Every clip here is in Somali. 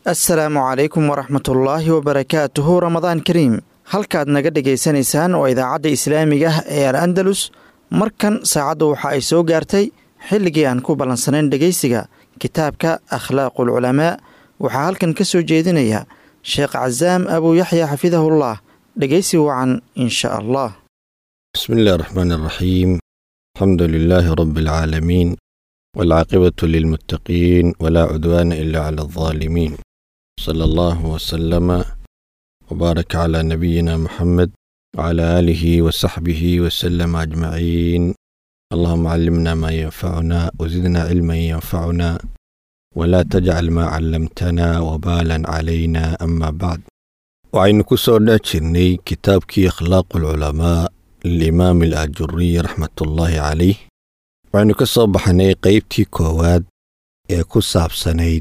assalaamu calaykum waraxmatullaahi wabarakaatuhu ramadaan kariim halkaad naga dhegaysanaysaan waa idaacadda islaamiga ah ee al andalus markan saacaddu waxa ay soo gaartay xilligii aan ku ballansanayn dhegaysiga kitaabka akhlaaqul culamaa waxaa halkan ka soo jeedinaya sheekh casaam abuu yaxya xafidahullah dhegaysi wacan insha allah بسم الله الرحمن الرحيم الحمد لله رب العالمين والعاقبة للمتقين ولا عدوان إلا على الظالمين صلى الله وسلم وبارك على نبينا محمد وعلى آله وصحبه وسلم أجمعين اللهم علمنا ما ينفعنا وزدنا علما ينفعنا ولا تجعل ما علمتنا وبالا علينا أما بعد وعين كسر ناتشرني كتابك أخلاق العلماء lilimaam alaajuriy raxmatullaahi calayh waxaynu ka soo baxnay qaybtii koowaad ee ku saabsanayd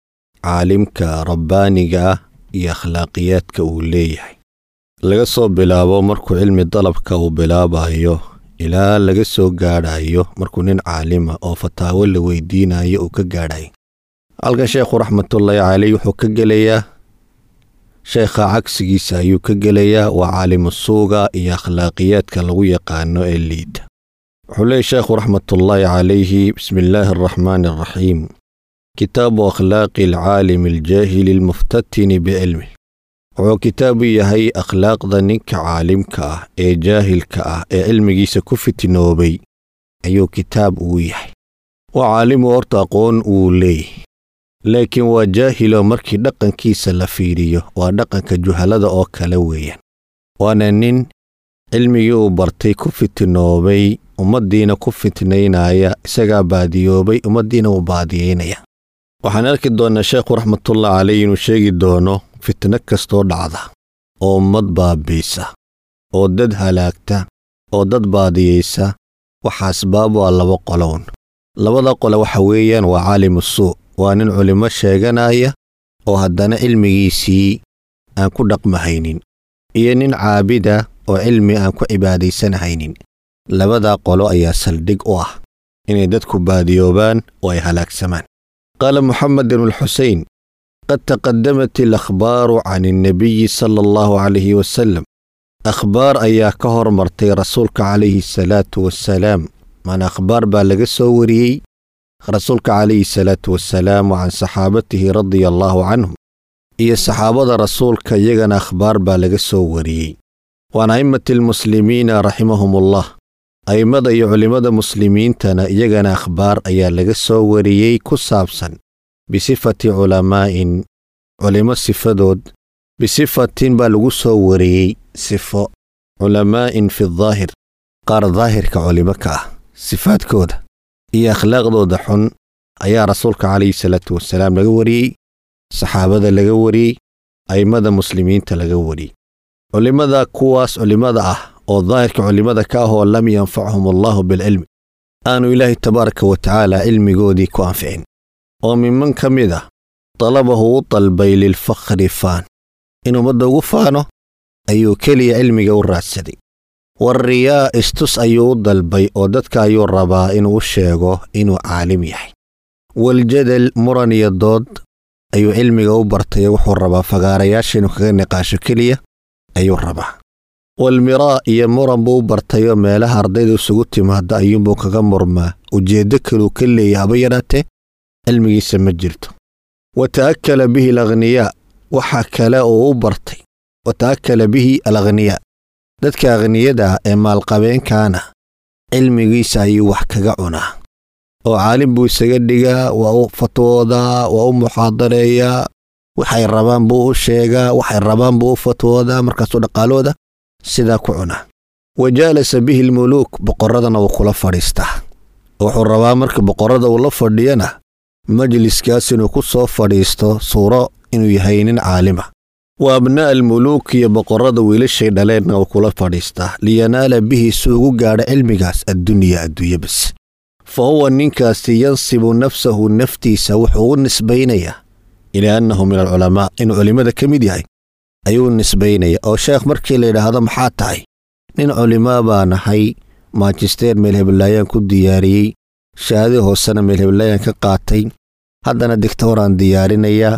caalimka rabbaaniga ah iyo akhlaaqiyaadka uu leeyahay laga soo bilaabo markuu cilmi dalabka uu bilaabayo ilaa laga soo gaadhayo markuu nin caalima oo fataawo la weydiinayo uu ka gaadhayo halkan sheekhu raxmatullaahi calayh wuxuu ka gelayaa sheekha cagsigiisa ayuu ka gelayaa waa caalimu suuga iyo akhlaaqiyaadka lagu yaqaano ee liita wuxuu leeyay sheekhu raxmatullaahi calayhi bismi illaahi araxmaani araxiim kitaabu akhlaaqi alcaalimi aljaahili almuftatini bicilmi wuxuu kitaabu yahay akhlaaqda ninka caalimka ah ee jaahilka ah ee cilmigiisa ku fitnoobay ayuu kitaab uu yahay waa caalimu horta aqoon uu leeyahy laakiin waa jaahilo markii dhaqankiisa la fiiriyo waa dhaqanka juhalada oo kale weeyaan waana nin cilmigii uu bartay ku fitnoobay ummaddiina ku fitnaynaya isagaa baadiyoobay ummaddiina uu baadiyaynaya waxaan arki doonnaa sheekhu raxmatullah caleyh inuu sheegi doono fitno kastoo dhacda oo ummad baabiisa oo dad halaagta oo dad baadiyaysa waxa asbaab waa laba qolown labada qole waxa weeyaan waa caalimu suu waa nin culimmo sheeganaya oo haddana cilmigiisii aan ku dhaqmahaynin iyo nin caabida oo cilmi aan ku cibaadaysanahaynin labadaa qolo ayaa saldhig u ah inay dadku baadiyoobaan oo ay halaagsamaan qaala moxamed ibnulxusein qad taqadamat alakhbaaru can annabiyi sala allahu calayhi wasallam akhbaar ayaa ka hormartay rasuulka calayhi asalaatu wassalaam maana akhbaar baa laga soo wariyey rasuulka calayhi salaatu wasalaam wa can saxaabatihi radia allaahu canhum iyo saxaabada rasuulka iyagana akhbaar baa laga soo wariyey waan a'immati almuslimiina raximahumullah a'immada iyo culimmada muslimiintana iyagana akhbaar ayaa laga soo wariyey ku saabsan bisifati culamaa'in culimmo sifadood bisifatin baa lagu soo wariyey sifo culamaa'in fi daahir qaar daahirka culimo ka ah sifaadkooda iyo akhlaaqdooda xun ayaa rasuulka calayhi salaatu wasalaam laga wariyey saxaabada laga wariyey a'immada muslimiinta laga wariyey culimmada kuwaas culimmada ah oo daahirka culimmada ka ah oo lam yanfachum allaahu bilcilmi aanu ilaahay tabaaraka wa tacaala cilmigoodii ku anficin oo miman ka mid ah dalabahu u dalbay lilfakhri faan in ummadda ugu faano ayuu keliya cilmiga u raadsaday wariyaa istus ayuu u dalbay oo dadka ayuu rabaa inuu u sheego inuu caalim yahay waljadal muran iyo dood ayuu cilmiga u bartay wuxuu rabaa fagaarayaasha inuu kaga niqaasho keliya ayuu rabaa walmiraa iyo muran buu u bartayoo meelaha ardayda isugu timaada ayuunbuu kaga murmaa ujeeddo kaluu ka leeya haba yaraatee cilmigiisa ma jirto wa ta'akala bihi alakhniyaa waxa kale uu u bartay wa ta'akala bihi alakhniyaa dadka akhniyada ah ee maalqabeenkaana cilmigiisa ayuu wax kaga cunaa oo caalim buu isaga dhigaa waa u fatwoodaa waa u muxaadareeyaa waxay rabaan buu u sheegaa waxay rabaan buu u fatwoodaa markaasuu dhaqaalooda sidaa ku cunaa wa jaalasa bihi almuluuk boqorradana wuu kula fadhiistaa wuxuu rabaa marka boqorrada uu la fadhiyana majliskaas inuu ku soo fadhiisto suuro inuu yahay nin caalima wa abnaa'a almuluuk iyo boqorrada wiilashay dhaleenna uu kula fadhiistaa liyanaala bihi si ugu gaadha cilmigaas addunya adduunye bas fa huwa ninkaasi yansibu nafsahu naftiisa wuxuu u nisbaynayaa ilaa annahu min alculamaa inuu culimmada ka mid yahay ayuu nisbaynaya oo sheekh markii la yidhaahdo maxaa tahay nin culimaa baa nahay maajisteer meel heblaayaan ku diyaariyey shahaadii hoosena meel heblaayaan ka qaatay haddana digtooraan diyaarinayaa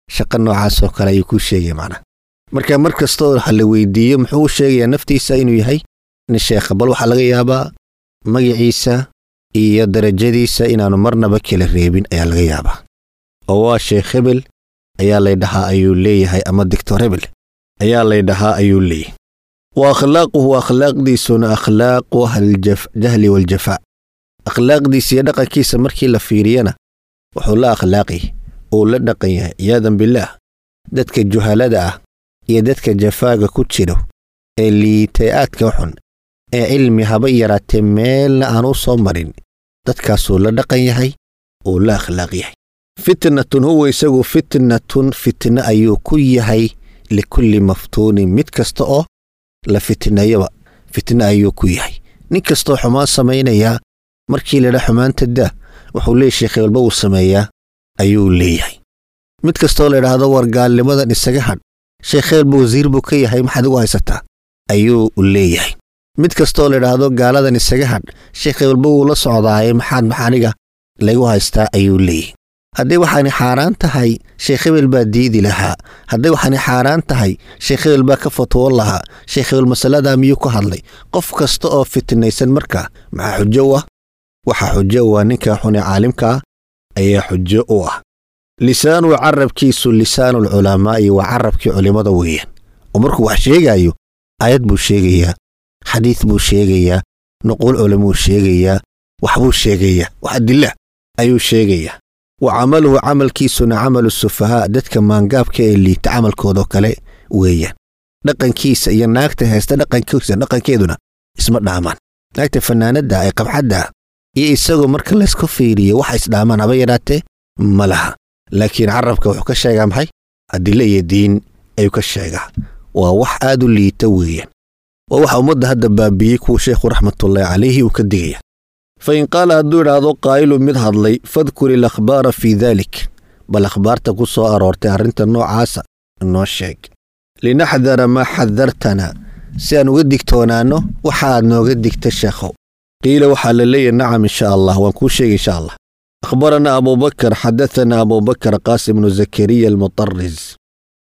shaqo noocaasoo kale ayuu kuu sheegaya macnaha marka mar kastoo waxa la weydiiyo muxuu u sheegayaa naftiisa inuu yahay nin sheekha bal waxaa laga yaabaa magaciisa iyo darajadiisa inaannu marnaba kala reebin ayaa laga yaabaa oo waa sheekh hebel ayaa laydhahaa ayuu leeyahay ama dictor hebel ayaa laydhahaa ayuu leeyahay wa akhlaaquhu akhlaaqdiisuna akhlaaqu ahlljahli waljafaa akhlaaqdiisa iyo dhaqankiisa markii la fiiriyana wuxuu la akhlaaqi uu la dhaqan yahay ciyaadan bilaah dadka juhalada ah iyo dadka jafaaga ku jiro ee liitay aadka xun ee cilmi haba yaraatee meelna aan u soo marin dadkaasuu la dhaqan yahay uu la akhlaaq yahay fitnatun huwa isagu fitnatun fitne ayuu ku yahay likulli maftuunin mid kasta oo la fitneeyaba fitne ayuu ku yahay nin kastoo xumaan samaynayaa markii ladha xumaanta daa wuxuu leeyahy sheekhay walba uu sameeyaa ayuu leeyahay mid kastoo laydhaahdo war gaalnimadan isaga hadh sheekheelba wasiir buu ka yahay maxaad igu haysataa ayuu leeyahay mid kastoo laydhaahdo gaaladan isaga hadh sheekhay walba wuu la socdaaye maxaad maxaniga laygu haystaa ayuu leeyahay hadday waxaani xaaraan tahay sheekh hebel baa diidi lahaa hadday waxaani xaaraan tahay sheekh hebel baa ka fatwoon lahaa sheekh hebel masaladaa miyuu ka hadlay qof kasta oo fitnaysan markaa maxaa xujo u ah waxaa xujo u ah ninka xune caalimkaa ayaa xujo u ah lisaanu carabkiisu lisaanulculamaa'i waa carabkii culimmada weeyaan oo markuu wax sheegaayo aayad buu sheegayaa xadiid buu sheegayaa nuquul culimuu sheegayaa waxbuu sheegayaa wax adila ayuu sheegayaa wa camaluhu camalkiisuna camalu sufahaa dadka maangaabka ee liita camalkoodoo kale weeyaan dhaqankiisa iyo naagta haysta dhaqankiisa dhaqankeeduna isma dhaamaan naagta fannaanadda ee qabxadda iyo isagoo marka laysku fiiriyo waxa isdhaamaan haba yadhaatee ma laha laakiin carabka wuxuu ka sheegaa maxay adile iyo diin ayuu ka sheegaa waa wax aad u liita weeyaan waa waxa ummadda hadda baabiyey kuwa sheekhu raxmatullaahi calayhi uu ka digaya fa in qaala hadduu idhaahdo qaa'ilu mid hadlay fadkur ilakhbaara fii daalik bal akhbaarta ku soo aroortay arrinta noocaasa noo sheeg linaxdara maa xadartana si aan uga digtoonaanno waxaaad nooga digta sheekhow qiila waxaa la leeyahy nacam insha allah waan kuu sheegay insha allah أخبرنا أبو بكر حدثنا أبو بكر قاسم بن زكريا المطرز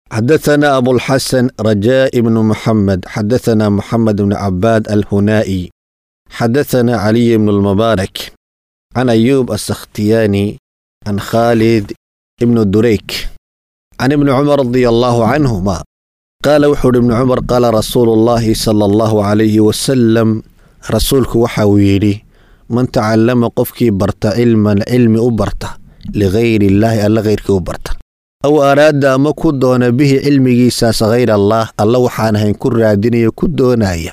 حدثنا أبو الحسن رجاء بن محمد حدثنا محمد بن عباد الهنائي حدثنا علي بن المبارك عن أيوب السختياني عن خالد بن دريك عن ابن عمر رضي الله عنهما قال وحر ابن عمر قال رسول الله صلى الله عليه وسلم رسولك وحويلي man tacallama qofkii barta cilman cilmi u barta ligayri illaahi alla hayrkii u barta aw araada ama ku doona bihi cilmigiisaas hayr allaah alla waxaan ahayn ku raadinayo ku doonaya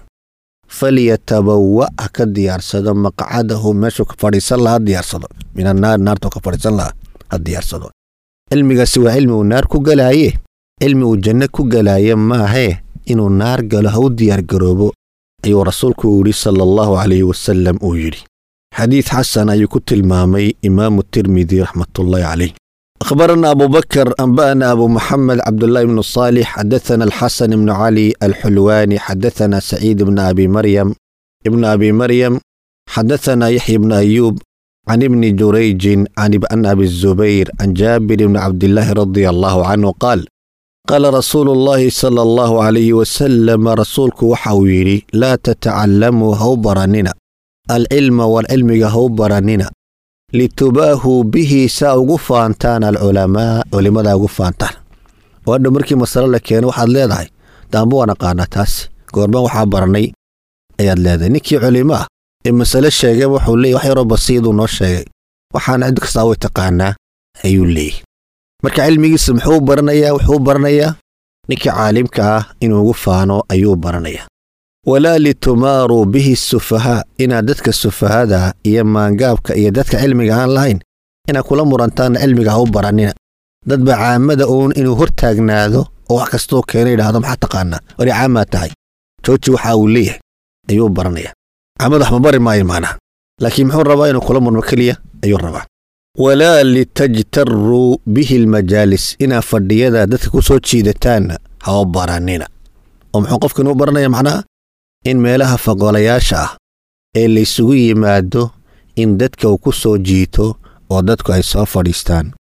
falyatabawa ha ka diyaarsado maqcadahu meeshuu ka fadhiisan laha ha diyaarsado min annaar naartuu ka fadhiisan laha ha diyaarsado cilmigaasi waa cilmi uu naar ku galaaye cilmi uu janno ku galaaye maahee inuu naar galo ha u diyaargaroobo ayuu rasuulku uu yidhi sala allahu calayhi wasalam uu yidhi xadiid xasan ayuu ku tilmaamay imaamu tirmidi raxmatullaahi caleyh akhbarana abu bakar anba'ana abu maxamed cabdullaahi bnu saalix xadathana alxasan ibnu cali alxulwaani xadathana saciid ibna abi maryam ibna abi maryam xadathana yaxya ibna ayuub can ibni jurayjin can abi zubayr can jaabir ibni cabdillaahi radia allahu canhu qaal qaala rasuulu llaahi sala allahu calayhi wasalama rasuulku waxa uu yidhi laa tatacallamuu ha u baranina alcilma walcilmiga ha u baranina litubaahuu bihi saa ugu faantaan alculamaa culimmadaa ugu faantaan oo hadha markii masalo la keeno waxaad leedahay daamba waan aqaanaa taasi goormaan waxaa barannay ayaad leedahay ninkii culimo ah ee masale sheegay wuxuu leeyay wax yaroo basiiduu noo sheegay waxaana cid kastaa way taqaanaa ayuu leeyay marka cilmigiisa muxuu baranayaa wuxuu baranayaa ninkii caalimka ah inuu ugu faano ayuu baranayaa walaa litumaaruu bihi sufahaa inaad dadka sufahada iyo maangaabka iyo dadka cilmiga aan lahayn inaad kula murantaanna cilmiga ha u barannina dadba caamada uun inuu hor taagnaado oo wax kastoo keena yidhaahdo maxaa taqaanaa wari caamaa tahay jooji waxa uu leeyahay ayuu baranayaa caamada wax ma bari maayo maanaha laakiin muxuu rabaa inuu kula murmo keliya ayuu rabaa walaa litajtaruu bihi almajaalis inaad fadhiyada dadka ku soo jiidataanna ha u barannina oo muxuu qofkan u baranaya macnaha in meelaha faqolayaasha ah ee laysugu yimaado in dadka uu ku soo jiito oo dadku ay soo fadhiistaan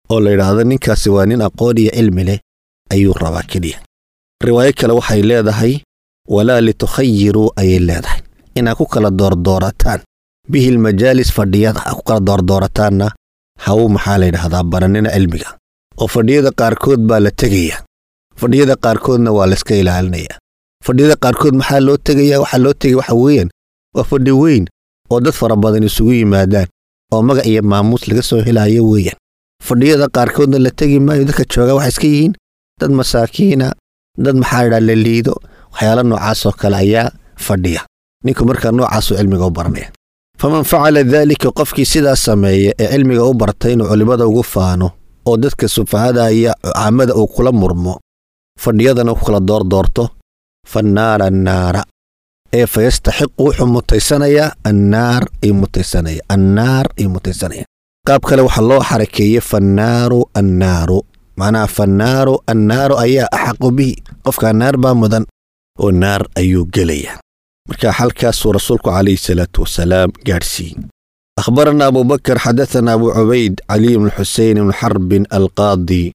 oo la yidhaahdo ninkaasi waa nin aqoon iyo cilmi leh ayuu rabaa keliya riwaayo kale waxay leedahay walaa litukhayiruu ayay leedahay inaad ku kala doordoorataan bihi lmajaalis fadhiyada aad ku kala doordoorataanna haw maxaa la yidhahdaa baranina cilmiga oo fadhiyada qaarkood baa la tegaya fadhiyada qaarkoodna waa layska ilaalinaya fadhiyada qaarkood maxaa loo tegaya waxaa loo tegaya waxa weeyaan waa fadhi weyn oo dad fara badan isugu yimaadaan oo magac iyo maamuus laga soo helaayo weeyaan fadhiyada qaarkoodna la tegi maayo dadka jooga waxay iska yihiin dad masaakiina dad maxaa ydhaa la liido waxyaala noocaasoo kale ayaa fadhiya ninku markaa noocaasuu cilmiga u baranaya faman facala daalika qofkii sidaas sameeya ee cilmiga u bartay inuu culimmada ugu faano oo dadka sufahada iyo caamada uu kula murmo fadhiyadana ku kala doordoorto fannaara annaara ee fa yastaxiqu wuxuu mutaysanayaa annaar ayuu mutaysanaya annaar ayuu mutaysanaya qaab kale waxaa loo xarakeeyey fannaaru annaaru macnaha fannaaru annaaru ayaa axaqu bihi qofkaa naar baa mudan oo naar ayuu gelaya marka halkaasuu rasuulku calayhi salaatu wasalaam gaadhsiiyey أخبرنا أبو بكر حدثنا أبو عبيد علي بن الحسين بن حرب القاضي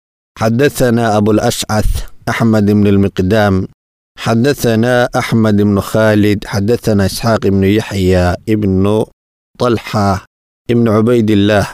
حدثنا أبو الأشعث أحمد بن المقدام حدثنا أحمد بن خالد حدثنا إسحاق بن يحيى ابن طلحة ابن عبيد الله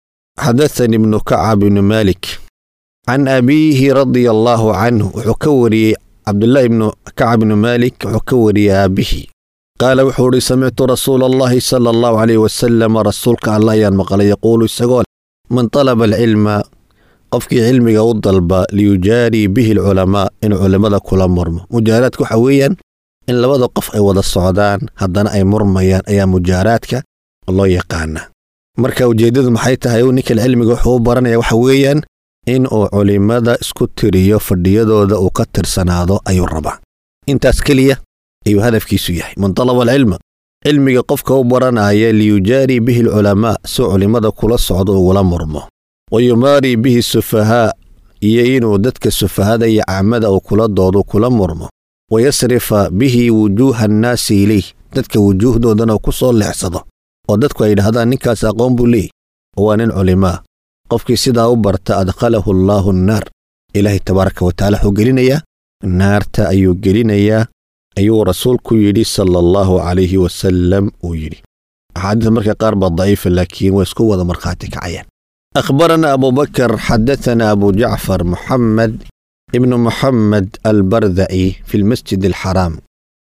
حدثني ابن كعب بن مالك عن أبيه رضي الله عنه وحكوري عبد الله بن كعب بن مالك وحكوري أبيه قال وحوري سمعت رسول الله صلى الله عليه وسلم رسولك الله ينمقل يقول سقول من طلب العلم qofkii cilmiga u dalba liyujaarii bihi alculamaa inuu culimmada kula murmo mujaaraadka waxa weeyaan in labada qof ay wada socdaan haddana ay murmayaan ayaa mujaaraadka loo yaqaana marka ujeeddadu maxay tahay ninkan cilmiga wuxuu u baranaya waxa weeyaan in uu culimmada isku tiriyo fadhiyadooda uu ka tirsanaado ayuu rabaa intaas keliya ayuu hadafkiisu yahay man talaba alcilma cilmiga qofka u baranaya liyujaarii bihi alculamaa si culimmada kula socdo ugula murmo wayumaarii bihi sufahaa iyo inuu dadka sufahada iyo caamada uu kula doodo kula murmo wayasrifa bihi wujuuha annaasi ilayh dadka wujuuhdoodana ku soo leexsado oo dadku ay yidhahdaan ninkaas aqoon buu leeyay oo waa nin culimaa qofkii sidaa u barta adkhalahu allaahu annaar ilaahay tabaaraka watacaala wuxuu gelinayaa naarta ayuu gelinayaa ayuu rasuulku yidhi sala allahu calayhi wasalam uu yidhi axaadiis marka qaar baa daciifa laakiin way isku wada markhaati kacayaan أخبرنا أبو بكر حدثنا أبو جعفر محمد ابن محمد البرذعي في المسجد الحرام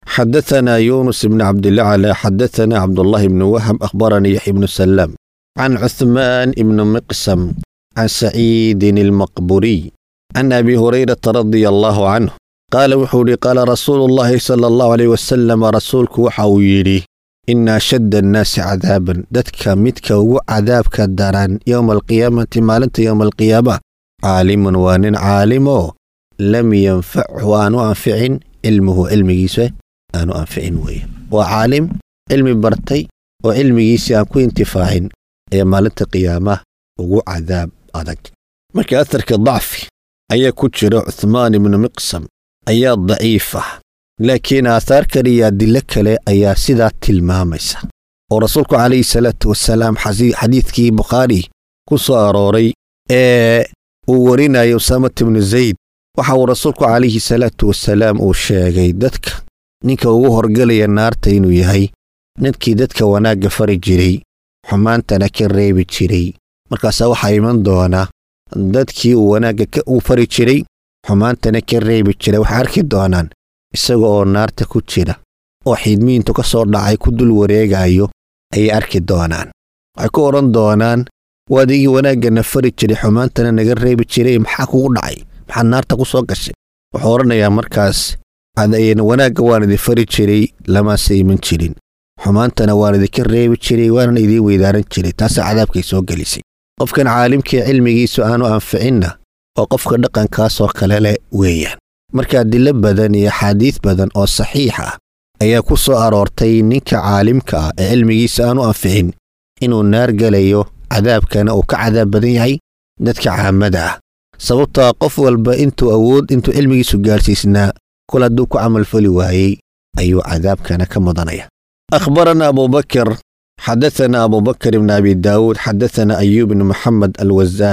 حدثنا يونس بن عبد الأعلى حدثنا عبد الله بن وهب أخبرني يحيى بن سلام عن عثمان بن مقسم عن سعيد المقبوري عن أبي هريرة رضي الله عنه قال وحوري قال رسول الله صلى الله عليه وسلم رسولك وحويري ina ashadda annaasi cadaaban dadka midka ugu cadaabka daran yowma alqiyaamati maalinta yowma alqiyaama caalimun waa nin caalimoo lam yanfachu aanu anficin cilmuhu cilmigiisa aanu anficin weeye waa caalim cilmi bartay oo cilmigiisii aan ku intifaacin ayaa maalinta qiyaamaha ugu cadaab adag marka aharka dacfi ayaa ku jira cuhmaan ibnu miqsam ayaa daciif ah laakiin aahaar kale iyo adilo kale ayaa sidaa tilmaamaysa oo rasuulku calayhi salaatu wasalaam xadiidkii bukhaari ku soo arooray ee uu warinayo usaamat ibnu zayd waxa uu rasuulku calayhi salaatu wasalaam uu sheegay dadka ninka ugu horgelaya naarta inuu yahay ninkii dadka wanaagga fari jiray xumaantana ka reebi jiray markaasaa waxaa iman doona dadkii uu wanaagga uu fari jiray xumaantana ka reebi jiray waxay arki doonaan isaga oo naarta ku jira oo xiidmiintu ka soo dhacay ku dul wareegayo ayay arki doonaan waxay ku odhan doonaan waadigii wanaagganna fari jiray xumaantana naga reebi jiray maxaa kugu dhacay maxaad naarta ku soo gashay wuxuu odhanayaa markaas wanaagga waan idin fari jiray lamaase iman jirin xumaantana waan idinka reebi jiray waanan idiin weydaaran jiray taasaa cadaabkay soo gelisay qofkan caalimkii cilmigiisu aanu anficinna oo qofka dhaqankaasoo kale leh weeyaan marka adilo badan iyo axaadiis badan oo saxiix ah ayaa ku soo aroortay ninka caalimka ah ee cilmigiisa aanu anficin inuu naar gelayo cadaabkana uu ka cadaab badan yahay dadka caamada ah sababtaa qof walba intuu awood intuu cilmigiisu gaadhsiisnaa kol hadduu ku camalfali waayey ayuu cadaabkana ka mudanaya أخبرنا أبو بكر حدثنا أبو بكر بن أبي داود حدثنا أيوب بن محمد الوزان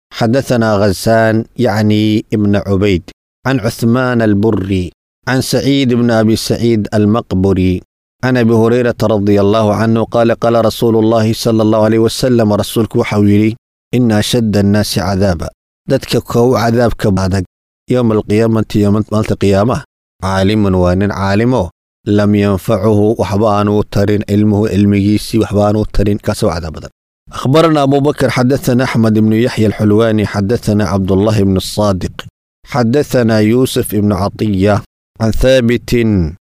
حدثنا غسان يعني ابن عبيد عن عثمان البري عن سعيد بن أبي سعيد المقبري عن أبي هريرة رضي الله عنه قال قال رسول الله صلى الله عليه وسلم رسولك وحويلي إن أشد الناس عذابا دتك كو عذابك بعدك يوم القيامة يوم مالت القيامة عالم وان عالمه لم ينفعه وحبان ترين علمه علميسي وحبان ترين كسو عذاب أخبرنا أبو بكر حدثنا أحمد بن يحيى الحلواني حدثنا عبد الله بن الصادق حدثنا يوسف بن عطية عن ثابت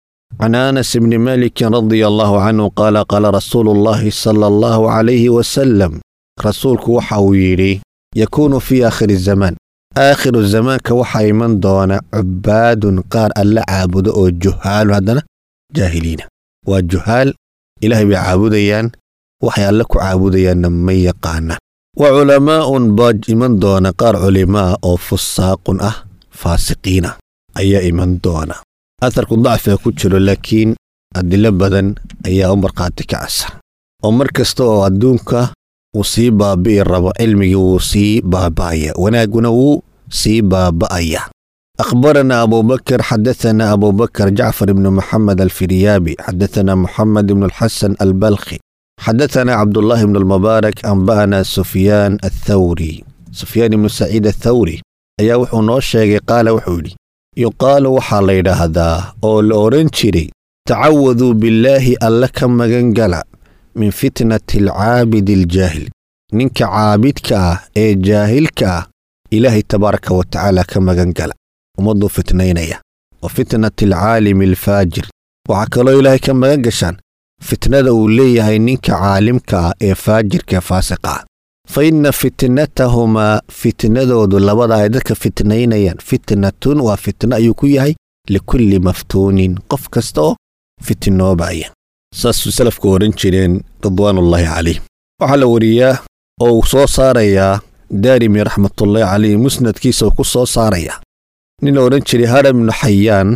عن انس بن مالك رضي الله عنه قال قال رسول الله صلى الله عليه وسلم رسولك وحويري يكون في اخر الزمان اخر الزمان كوحا من دون عباد قار الا عابد او جهال هذنا جاهلين والجهال الهي بعابديان وحي الله كعابديان ما يقانا وعلماء باج من دون قار علماء او فساق اه فاسقين اي من دونه aharku dacfiga ku jiro laakiin adilo badan ayaa u markhaati kacasa oo mar kasta oo adduunka uu sii baabi'i rabo cilmigii wuu sii baaba'aya wanaagguna wuu sii baaba'aya أخبرنا أبو بكر حدثنا أبو بكر جعفر بن محمد الفريابي حدثنا محمد بن الحسن البلخي حدثنا عبد الله بن المبارك أنبأنا سفيان الثوري سفيان بن سعيد الثوري أيا وحو نوشيغي قال وحولي yuqaalu waxaa la yidhaahdaa oo la odhan jiray tacawaduu billaahi alle ka magan gala min fitnati alcaabidi aljaahil ninka caabidka ah ee jaahilka ah ilaahay tabaaraka wa tacaala ka magan gala ummadduu fitnaynaya wa fitnati alcaalimi alfaajir waxaa kaloo ilaahay ka magan gashaan fitnada uu leeyahay ninka caalimka ah ee faajirka faasiqa ah fa inna fitnatahumaa fitnadoodu labada ay dadka fitnaynayaan fitnatun waa fitno ayuu ku yahay likulli maftuunin qof kasta oo fitnoobaya saasuu salafku odhan jireen ridwaanullaahi calayh waxaa la wariyaa oo uu soo saarayaa daarimi raxmatullaahi calayh musnadkiisa uu ku soo saarayaa nin la odhan jiray haram ibnu xayaan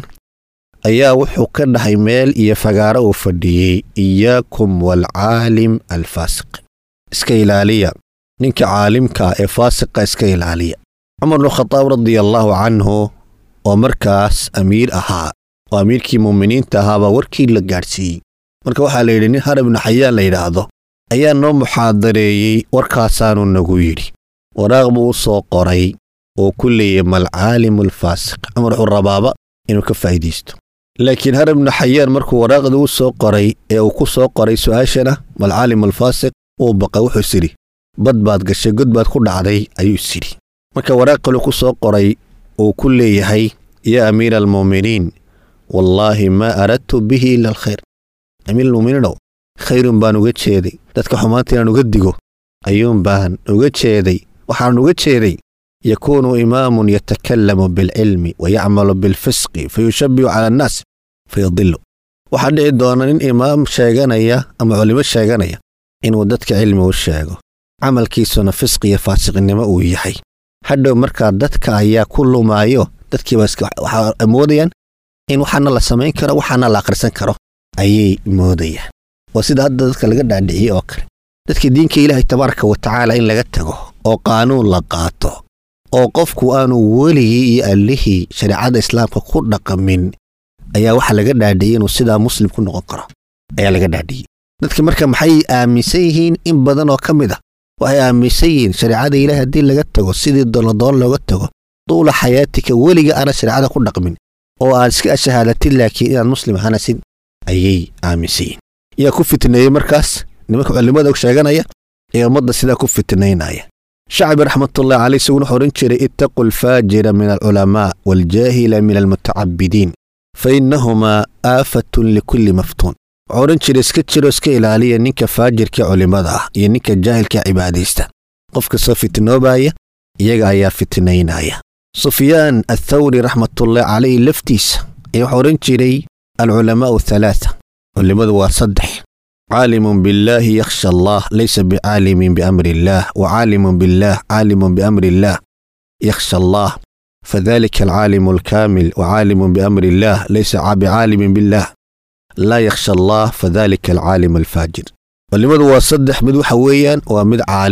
ayaa wuxuu ka dhahay meel iyo fagaaro uu fadhiyey iyaakum waalcaalim alfaasiq iska ilaaliya ninka caalimka ee faasiqa iska ilaaliya cumar bnu khadaab radia allaahu canhu oo markaas amiir ahaa oo amiirkii muuminiinta ahaabaa warkii la gaadhsiiyey marka waxaa la yidhi nin har ibnu xayaan la yidhaahdo ayaa noo muxaadareeyey warkaasaanu nagu yidhi waraaq buu u soo qoray oo ku leeyay malcaalimu alfaasiq cumar wuxuu rabaaba inuu ka faa'iidaysto laakiin har ibnu xayaan markuu waraaqdii u soo qoray ee uu ku soo qoray su'aashana malcaalimu alfaasiq uu baqay wuxuu isidhi bad baad gashay god baad ku dhacday ayuu isidhi marka waraaq kaluu ku soo qoray uu ku leeyahay yaa amiira almu'miniin wallaahi maa aradtu bihi ila alkhayr amiir almu'miniinow khayrun baan uga jeeday dadka xumaanta inaan uga digo ayuun baan uga jeeday waxaan uga jeeday yakuunu imaamun yatakallamu bilcilmi wa yacmalu bilfisqi fayushabbihu cala annaas fayadilu waxaa dhici doona nin imaam sheeganaya ama culimo sheeganaya inuu dadka cilmi u sheego camalkiisuna fisqi iyo faasiqnimo uu yahay hadhow markaa dadka ayaa ku lumaayo dadkiiba waxaa moodayaan in waxaana la samayn karo waxaana la akhrisan karo ayay moodayaan waa sida hadda dadka laga dhaadhiciyey oo kale dadka diinka ilaahay tabaaraka wa tacaala in laga tago oo qaanuun la qaato oo qofku aanu weligii iyo allihii shareecada islaamka ku dhaqamin ayaa waxaa laga dhaadhiyey inuu sidaa muslim ku noqon karo ayaa laga dhaadhiyey dadka marka maxay aaminsan yihiin in badan oo ka mid ah waxay aaminsan yihiin shareecada ilaahay haddii laga tago sidii doonadoon looga tago duula xayaatika weliga aana shareecada ku dhaqmin oo aad iska shahaadatid laakiin inaad muslim ahanasid ayay aaminsan yihiin yaa ku fitneeyey markaas nimanka culimmada og sheeganaya ee ummadda sidaa ku fitnaynaya shacbi raxmatullahi caleyh isaguna wuxuu odhan jiray ittaqu alfaajira min alculamaa waaljaahila min almutacabidiin fa innahumaa aafatun likulli maftuun wuxuu odhan jiray iska jiro iska ilaaliya ninka faajirka culimmada ah iyo ninka jaahilka cibaadaysta qof kastoo fitnoobaya iyaga ayaa fitnaynaya sufyaan athawri raxmatullahi caleyh laftiisa ayaa wuxuu odhan jiray alculamaa'u halaata culimmadu waa saddex caalimun billaahi yakhsha allah laysa bicaalimin biamri illaah wa caalimun billaah caalimun biamri illaah yakhsha allah fadalika alcaalimu alkaamil wa caalimun biamri illaah laysa bicaalimin billaah laa yakhsha allah fadalika alcaalimu alfaajir culimmadu waa saddex mid waxa weeyaan waa mid caalima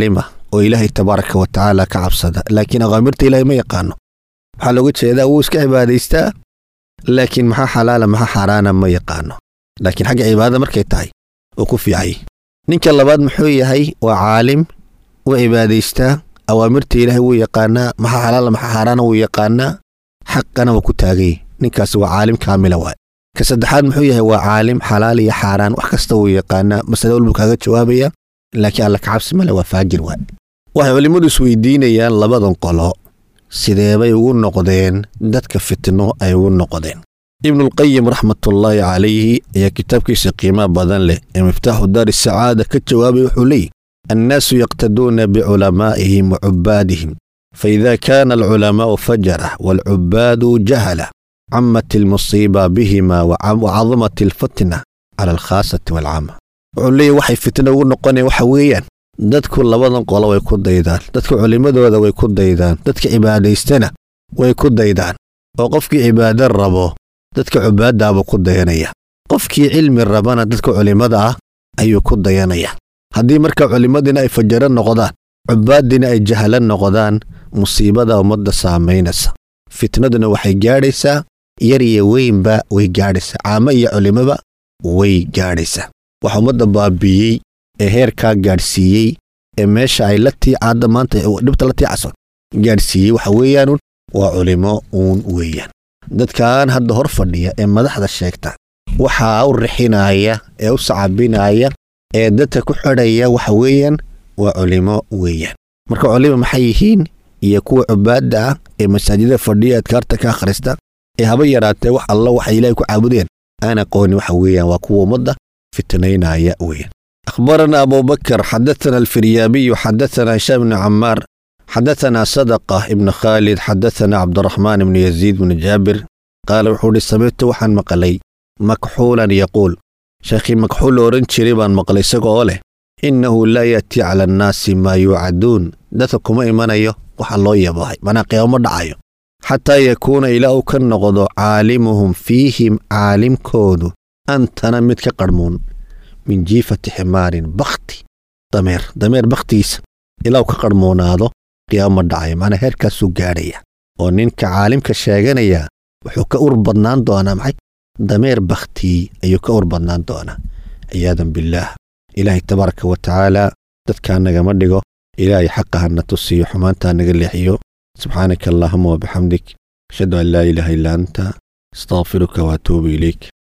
oo ilaahay tabaaraka wa tacaala ka cabsada laakiin awaamirta ilaahay ma yaqaano waxaa looga jeedaa wuu iska cibaadaystaa laakiin maxaa xalaala maxaa xaaraana ma yaqaano laakiin xagga cibaadada markay tahay oo ku fiicay ninka labaad muxuu yahay waa caalim wuu cibaadaystaa awaamirta ilaahay wuu yaqaanaa maxaa xalaala maxaa xaaraana wuu yaqaanaa xaqana waa ku taagay ninkaasi waa caalim kaamila waay ka saddexaad muxuu yahay waa caalim xalaal iyo xaaraan wax kasta wuu yaqaanaa masale walbuu kaaga jawaabaya laakiin alla kacabsi male waa faajir waay waxay culimmadu isweydiinayaan labadan qolo sideebay ugu noqdeen dadka fitno ay ugu noqdeen ibnulqayim raxmatullaahi calayhi ayaa kitaabkiisa qiimaha badan leh ee miftaaxu daari sacaada ka jawaabay wuxuu leeyihi annaasu yaqtaduuna biculamaa'ihim wa cubbaadihim faida kaana alculamaa'u fajara waalcubbaadu jahala camat almusiiba bihima wacadamat alfitna cala alkhaasati waalcama wuxuu leeyahy waxay fitno ugu noqoneen waxa weeyaan dadku labadan qolo way ku daydaan dadka culimmadooda way ku daydaan dadka cibaadaystana way ku daydaan oo qofkii cibaado rabo dadka cubaaddaabuu ku dayanaya qofkii cilmi rabana dadka culimmada ah ayuu ku dayanaya haddii marka culimmadiina ay fajaro noqdaan cubbaaddiina ay jahalo noqdaan musiibada ummadda saamaynaysa fitnaduna waxay gaadhaysaa yar iyo weynba way gaadhaysaa caamo iyo culimmoba way gaadhaysaa waxa ummadda baabiiyey ee heerkaa gaadhsiiyey ee meesha ay la tiicaadda maanta dhibta la tiicaso gaadhsiiyey waxa weeyaanun waa culimo uun weeyaan dadkan hadda hor fadhiya ee madaxda sheegta waxaa u rixinaya ee u sacabinaya ee dadka ku xidhaya waxa weeyaan waa culimo weeyaan marka culimo maxay yihiin iyo kuwa cubaadda ah ee masaajida fadhiya adkaarta ka akhrista ee haba yaraatee wax alla waxay ilaahay ku caabudeen aan aqooni waxa weeyaan waa kuwa ummadda fitnaynaya weeyaan أخبرنا أبو بكر حدثنا الفريابي حدثنا هشام بن عمار حدثنا صدقة ابن خالد حدثنا عبد الرحمن بن يزيد بن جابر قال وحوري سمعت وحن مقلي مكحولا يقول شيخي مكحول أورنشري بان مقلي سقوله إنه لا يأتي على الناس ما يوعدون دتكم إيمانيو waxa loo yabahay manaa qiyaamo dhacayo xataa yakuuna ilaa uu ka noqdo caalimuhum fiihim caalimkoodu antana mid ka qarhmuun min jiifati ximaarin bakti dameer dameer bakhtigiisa ilaa uu ka qarhmoonaado qiyaamo dhacayo macnaa heerkaasuu gaadhaya oo ninka caalimka sheeganaya wuxuu ka ur badnaan doonaa maxay dameer bakhtii ayuu ka ur badnaan doonaa ciyaadan billaah ilaahay tabaaraka wa tacaala dadkaa nagama dhigo ilaahay xaqa hana tusiyo xumaantaa naga leexiyo subxaanaka allaahuma wabixamdik ashhadu an laa ilaaha illa anta astaqfiruka waatuubu ilayk